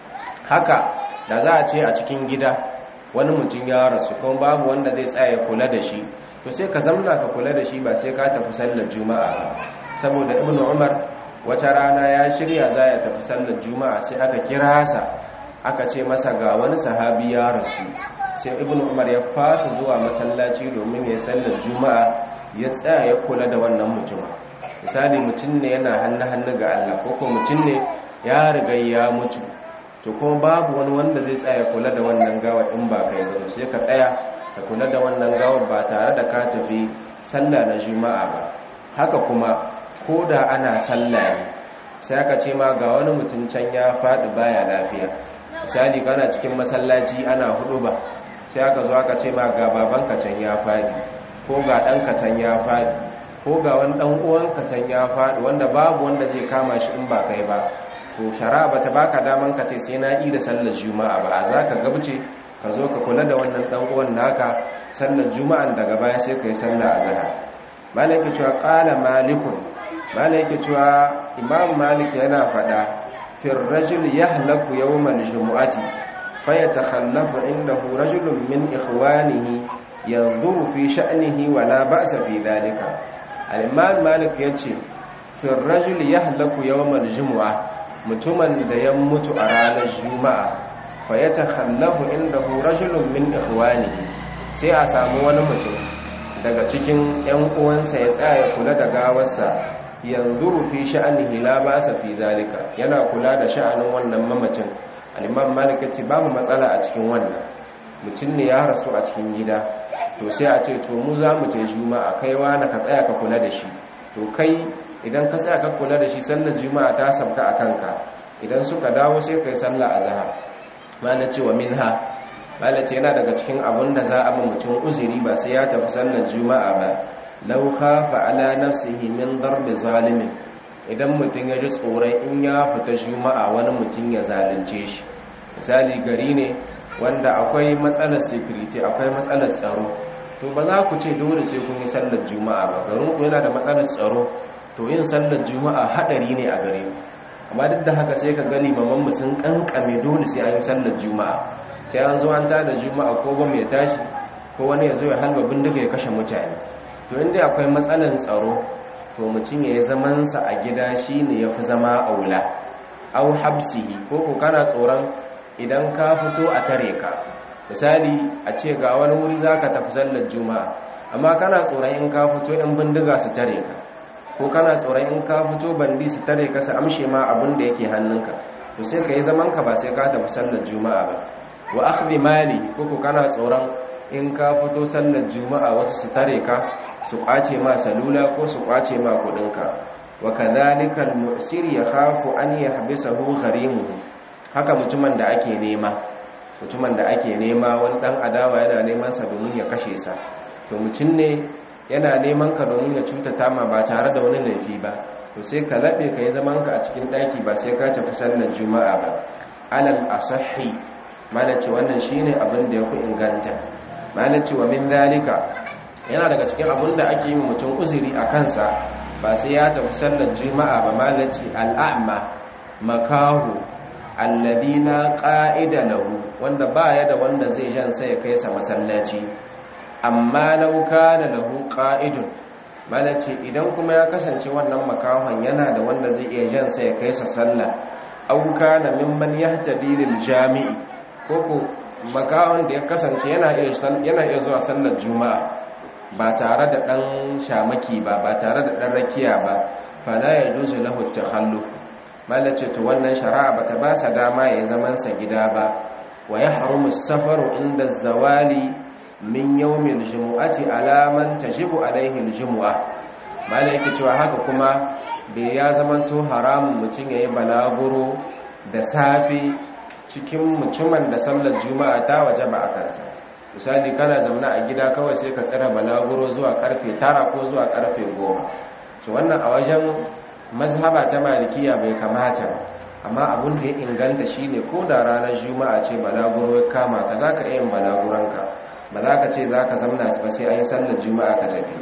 haka da za a ce a cikin gida wani mutum ya rasu kuma babu wanda zai tsaya kula da shi to sai ka zamna ka kula da shi ba sai ka tafi sallar juma'a ba saboda ibnu umar wata rana ya shirya za ya tafi sallar juma'a sai aka kira sa aka ce masa ga wani sahabi ya rasu sai ibnu umar ya fasa zuwa masallaci domin ya sallar juma'a ya tsaya ya kula da wannan mutum misali mutum ne yana hannu-hannu ga Allah ko kuma mutum ne ya riga ya mutu to kuma babu wani wanda zai tsaya kula da wannan gawar in ba kai ba sai ka tsaya ka kula da wannan gawar ba tare da ka tafi sallah na juma'a ba haka kuma ko da ana sallah ne sai aka ce ma ga wani mutum can ya faɗi baya lafiya misali kana cikin masallaci ana hudu ba sai aka zo aka ce ma ga babanka can ya faɗi ko ga ɗanka can ya faɗi ko ga wani ɗan uwanka can ya faɗi wanda babu wanda zai kama shi in ba kai ba to shara ba ta baka daman ka ce sai na yi da sallar juma'a ba a za ka gabce ka zo ka kula da wannan ɗan uwan naka sallar juma'an daga baya sai ka yi sallar azhar malai ke cewa qala malikun malai ke cewa imam malik yana faɗa fir rajul yahlaku yawmal jumu'ati fa yatakhallafu indahu rajulun min ikhwanihi yanzuru fi sha'nihi wa la ba'sa fi dhalika al-imam malik yace fir rajul yahlaku yawmal jumu'a mutumin da ya mutu a ranar juma'a fa yatakhallafu indahu rajulun min ikhwanihi sai a samu wani mutum daga cikin 'yan uwansa ya tsaya kula da gawarsa yanzu rufi sha'anihi la ba sa fi zalika yana kula da sha'anin wannan mamacin al-imam malik ce babu matsala a cikin wannan mutum ne ya rasu a cikin gida to sai a ce to mu za mu je juma'a kai na ka tsaya ka kula da shi to kai idan ka tsaya ka kula da shi sallar juma'a ta sabka a kanka idan suka dawo sai kai sallar azhar malam ce wa minha malace yana daga cikin abun da za a ba mutum uzuri ba sai ya tafi sallar juma'a ba law khafa ala nafsihi min darbi zalimin idan mutum ya ji tsoron in ya fita juma'a wani mutum ya zalunce shi misali gari ne wanda akwai matsalar security akwai matsalar tsaro to ba za ku ce dole sai kun yi sallar juma'a ba garin ku yana da matsalar tsaro to yin sallar juma'a hadari ne a gare ku amma duk da haka sai ka gani mamman mu sun kankame dole sai an yi sallar juma'a sai an zo an tada juma'a ko ba mai tashi ko wani ya zo ya halba bindiga ya kashe mutane to inda akwai matsalan tsaro to mutum ya yi zamansa a gida shi ne ya fi zama aula au habsihi ko ko kana tsoron idan ka fito a tare ka misali a ce ga wani wuri za ka tafi sallar juma'a amma kana tsoron in ka fito yan bindiga su tare ka ko kana tsoron in ka fito bandi su tare ka su amshe ma abin da yake hannunka to sai ka yi zamanka ba sai ka tafi sallar juma'a ba wa akhdhi mali ko ko kana tsoron in ka fito sallar juma'a wasu su tare ka su kwace ma salula ko su kwace ma kudinka wa kadhalika al-mu'sir yakhafu an yahbisahu gharimuhu haka mutumin da ake nema mutumin da ake nema wani dan adawa yana neman sa domin ya kashe sa to mutum ne yana neman ka domin ya cutata ma ba tare da wani laifi ba to sai ka labe ka yi zaman ka a cikin daki ba sai ka tafi sallar juma'a ba alal asahhi malace wannan shine abin da yafi inganta malace wa min zalika yana daga cikin abin da ake yi mutum uzuri a kansa ba sai ya tafi sallar juma'a ba malace al'a'ma makahu alladhi la qa'ida lahu wanda baya da wanda zai jan sai ya kai sa masallaci amma law kana lahu qa'idun malace idan kuma ya kasance wannan makahon yana da wanda zai iya jan sai ya kai sa sallah aw kana mimman yahtadi lil jami'i koko makahon da ya kasance yana iya yana iya zuwa sallar juma'a ba tare da dan shamaki ba ba tare da dan rakiya ba fala yajuzu lahu at-takhalluf malace to wannan shari'a bata ba sa dama ya zaman sa gida ba wa yahrumu as-safaru inda az-zawali min yawmil jumu'ati ala man tajibu alaihi al-jumu'a malaka cewa haka kuma bai ya zamanto haramun mutum yayi balaguro da safi cikin mutumin da sallar juma'a ta wajaba a kansa misali kana zauna a gida kawai sai ka tsira balaguro zuwa karfe 9 ko zuwa karfe 10 to wannan a wajen mazhaba ta malikiya bai kamata amma abin da ya inganta shine ko da ranar juma'a ce balaguro ya kama ka zaka iya yin balaguranka ba za ka ce za ka zamna ba sai an yi sallar juma'a ka tafi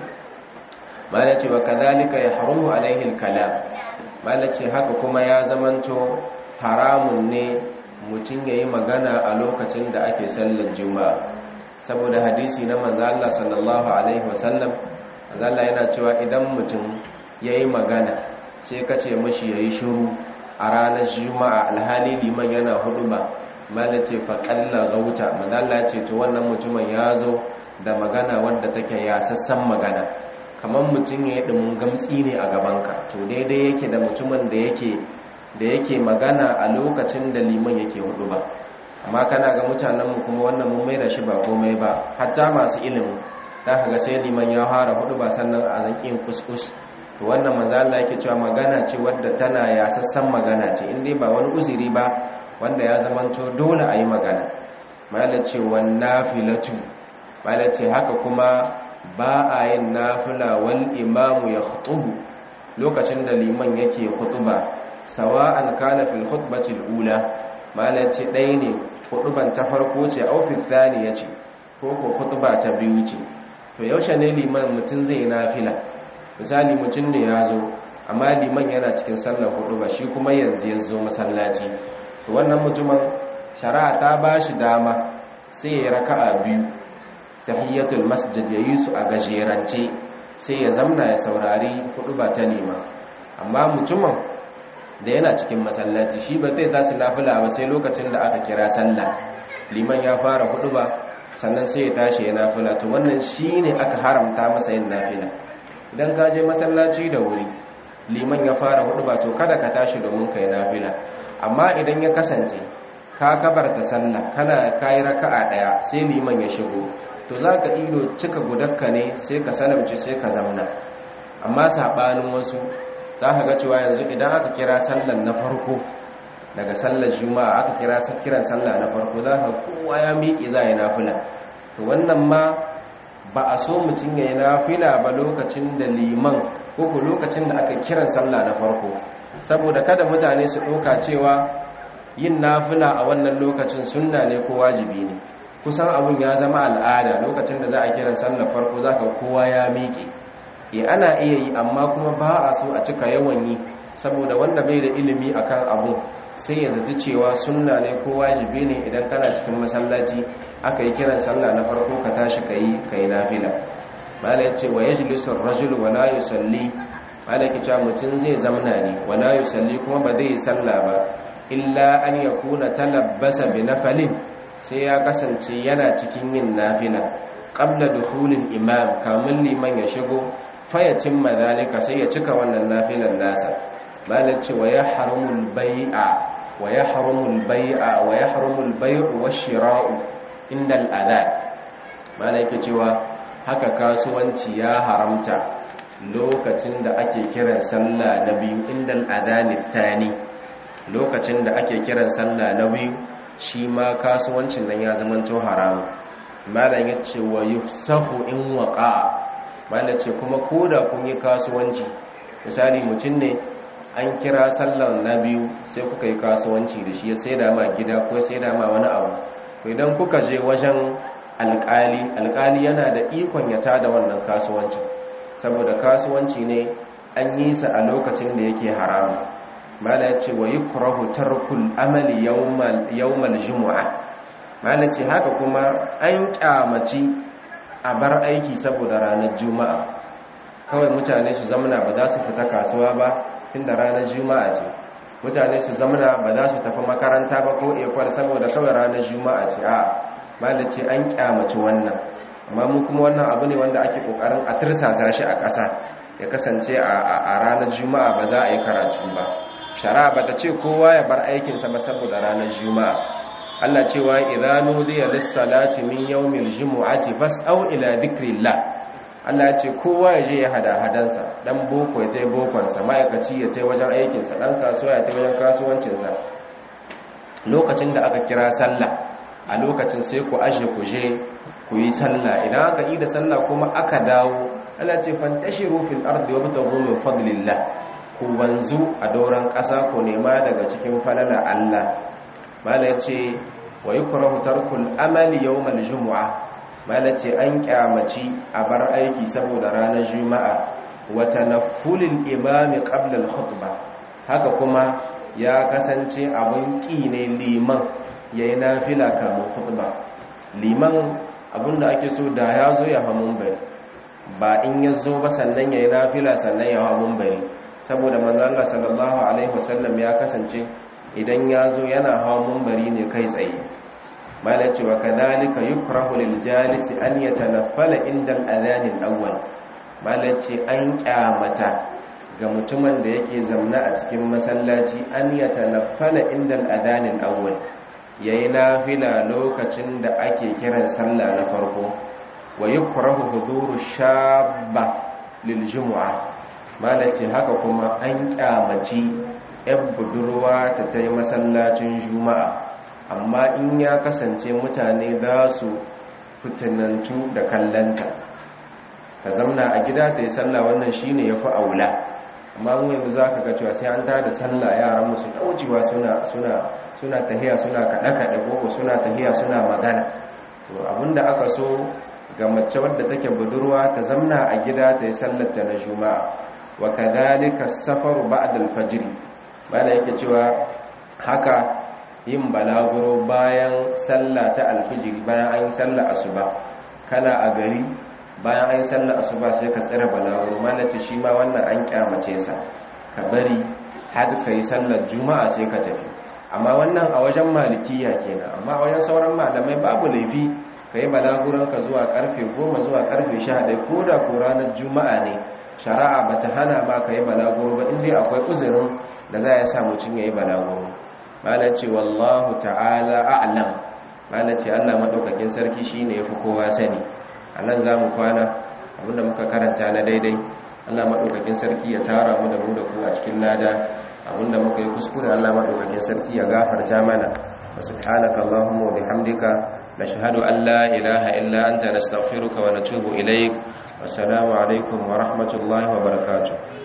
mala ce wa kadhalika ya haramu alaihi kalam mala ce haka kuma ya zamanto haramun ne mutum ya yi magana a lokacin da ake sallar juma'a saboda hadisi na manzo Allah sallallahu alaihi wasallam manzo Allah yana cewa idan mutum ya yi magana sai ka ce mashi ya yi shiru a ranar juma'a alhali liman yana hudu ba mala ce faƙalla gauta madalla ce to wannan mutumin ya zo da magana wadda take ya sassan magana kamar mutum ya yi ɗumin gamtsi ne a gabanka to daidai yake da mutumin da yake da yake magana a lokacin da liman yake hudu ba amma kana ga mutanenmu kuma wannan mun mai da shi ba komai ba hatta masu ilimi za ka ga sai liman ya fara hudu ba sannan a zankin kuskus to wannan manzo Allah yake cewa magana ce wadda tana ya sassan magana ce in dai ba wani uzuri ba wanda ya zamanto dole a yi magana malace wannafilatu malace haka kuma ba a yin nafila wal imamu ya khutubu lokacin da liman yake khutuba sawa'an kana fil khutbati ula malace ɗaya ne khutuban ta farko ce au fil thaniya ce ko ko khutuba ta biyu ce to yaushe ne liman mutum zai yi nafila misali mutum ne ya zo amma liman yana cikin sallar khutuba shi kuma yanzu ya zo masallaci to wannan mutumin shari'a ta ba shi dama sai ya raka'a biyu tahiyyatul masjid ya yi su a gajerance sai ya zamna ya saurari hudu ba ta nema amma mutumin da yana cikin masallaci shi ba zai tashi nafila ba sai lokacin da aka kira sallah liman ya fara hudu ba sannan sai ya tashi ya nafila to wannan shine aka haramta masa yin nafila idan ka je masallaci da wuri liman ya fara hudu ba to kada ka tashi domin ka yi nafila amma idan ya kasance ka kabarta sallah kana kayi raka'a daya sai liman ya shigo to zaka ido cika gudakka ne sai ka salamci sai ka zamna amma sabanin wasu zaka ga cewa yanzu idan aka kira sallan na farko daga sallar juma'a aka kira kiran sallah na farko zaka kowa ya miƙe za ya nafila to wannan ma ba a so mutum ya yi nafila ba lokacin da liman ko lokacin da aka kiran sallah na farko saboda kada mutane su ɗauka cewa yin nafila a wannan lokacin sunna ne ko wajibi ne kusan abun ya zama al'ada lokacin da za a kira sallar farko za ka kowa ya miƙe e ana iya yi amma kuma ba a so a cika yawan yi saboda wanda bai da ilimi akan abu sai ya zaci cewa sunna ne ko wajibi ne idan kana cikin masallaci aka yi kiran sallah na farko ka tashi ka yi ka yi nafila mala yace wa yajlisu ar-rajulu wa la yusalli malaki cewa mutum zai zamna ne wala yusalli kuma ba zai sallah ba illa an yakuna talabbasa bi nafalin sai ya kasance yana cikin yin nafila qabla dukhulil imam kamun liman ya shigo fayacin madalika sai ya cika wannan nafilan nasa malaci wa yahramul bai'a wa yahramul bai'a wa yahramul bai'u wash-shira'u inda al-adhan malaka cewa haka kasuwanci ya haramta lokacin da ake kiran sallah na biyu inda al-adhan thani lokacin da ake kiran sallah na biyu shi ma kasuwancin nan ya zamanto haramu malam ya ce wa yufsahu in waqa malam ce kuma koda kun yi kasuwanci misali mutum ne an kira sallar na biyu sai kuka yi kasuwanci da shi ya sai da ma gida ko sai da ma wani abu to idan kuka je wajen alkali alkali yana da ikon ya tada wannan kasuwanci saboda kasuwanci ne an yi sa a lokacin da yake haramu mala ya ce wa yi kurahu tarkul amali yawmal jumu'a mala ce haka kuma an kyamaci a bar aiki saboda ranar juma'a kawai mutane su zamana ba za su fita kasuwa ba tun da ranar juma'a ce mutane su zamana ba za su tafi makaranta ba ko ekwal saboda kawai ranar juma'a ce a mala ce an kyamaci wannan amma mu kuma wannan abu ne wanda ake kokarin a tirsasa shi a ƙasa ya kasance a ranar juma'a ba za a yi karatu ba shari'a bata ce kowa ya bar aikinsa ba saboda ranar juma'a Allah cewa idza nudiya lis-salati min yawmil jumu'ati fas'au ila dhikrillah Allah ya ce kowa ya je ya hada hadansa dan boko ya je bokonsa ma'aikaci ya je wajen aikinsa dan kasuwa ya je wajen kasuwancinsa lokacin da aka kira sallah a lokacin sai ku aje ku je ku yi sallah idan aka yi da sallah kuma aka dawo Allah ce fantashiru fil ardi wabtaghu min fadlillah ku wanzu a dauran ƙasa ku nema daga cikin falala Allah mala ya ce wa yi kurahu tarkul amali yau mal jumu'a mala ce an kyamaci a bar aiki saboda ranar juma'a wata na fulin imami ƙablal khutba haka kuma ya kasance abin ƙi ne liman ya yi nafila kamun khutba liman abinda ake so da ya zo ya hamun bari ba in ya zo ba sannan ya yi nafila sannan ya hamun bari saboda manzon Allah sallallahu alaihi wasallam ya kasance idan ya zo yana hawa mumbari ne kai tsaye mala cewa kadhalika yukrahu lil jalisi an yatanaffala inda al-adhan al-awwal mala ce an kyamata ga mutumin da yake zamna a cikin masallaci an yatanaffala inda al-adhan al-awwal yayi nafila lokacin da ake kiran sallah na farko wa yukrahu huduru shabba lil jumu'ah malace haka kuma an kyamaci yan budurwa ta ta yi masallacin juma'a amma in ya kasance mutane za su fitinantu da kallanta ka zamna a gida ta yi sallah wannan shine ya fi aula amma mu yanzu za ka ga cewa sai an tada sallah yaran musu ɗaucewa suna suna suna tahiya suna kaɗe-kaɗe ko suna tahiya suna magana to abinda aka so ga mace wadda take budurwa ta zamna a gida ta yi sallarta na juma'a wa kadhalika safaru ba'da al-fajr bada yake cewa haka yin balaguro bayan sallah ta al-fajr bayan an yi sallah asuba kana a gari bayan an yi sallah asuba sai ka tsira balaguro malace shi ma wannan an kyamace sa ka bari har ka yi sallar juma'a sai ka tafi amma wannan a wajen malikiya kenan amma a wajen sauran malamai babu laifi ka yi balaguranka zuwa karfe 10 zuwa karfe 11 ko da ko ranar juma'a ne shari'a ba ta hana ma ka yi balaguro ba inda akwai uzurin da za ya sa mutum ya yi balaguro malar ce wallahu ta'ala a'lam malar ce allah maɗaukakin sarki shi ne ya fi kowa sani a nan za mu kwana abinda muka karanta na daidai allah maɗaukakin sarki ya tara mu da mu da ku a cikin lada abinda muka yi kuskure allah maɗaukakin sarki ya gafarta mana وسبحانك اللهم وبحمدك نشهد أن لا إله إلا أنت نستغفرك ونتوب إليك والسلام عليكم ورحمة الله وبركاته